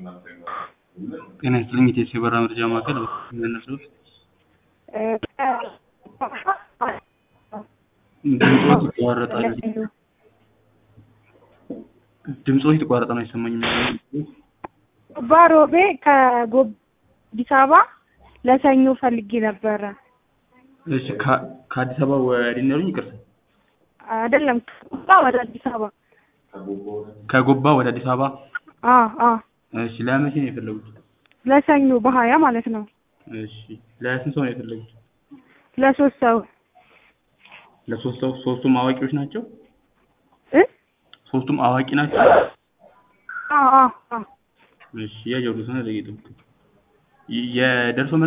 ጤና ይስጥልኝ የኢትዮ የበረራ መረጃ ማዕከል የሚያነሱት ድምፅዎት ይቋረጣል ድምፅዎት የተቋረጠ ነው አይሰማኝም ባሮቤ ከጎብ አዲስ አበባ ለሰኞ ፈልጌ ነበረ። እሺ ከ- ከአዲስ አበባ ወደ ነው ያሉኝ ይቅርታ አይደለም ከጎባ ወደ አዲስ አበባ። ከጎባ ወደ አዲስ አበባ አ አ እሺ ለመቼ ነው የፈለጉት ለሰኞ በሀያ ማለት ነው። እሺ ለስንት ሰው ነው የፈለጉት ለሶስት ሰው ለሶስት ሰው ሶስቱም አዋቂዎች ናቸው እ ሶስቱም አዋቂ ናቸው አ አ አ እሺ ያጀሩት ነው ለጌጡ የደርሶ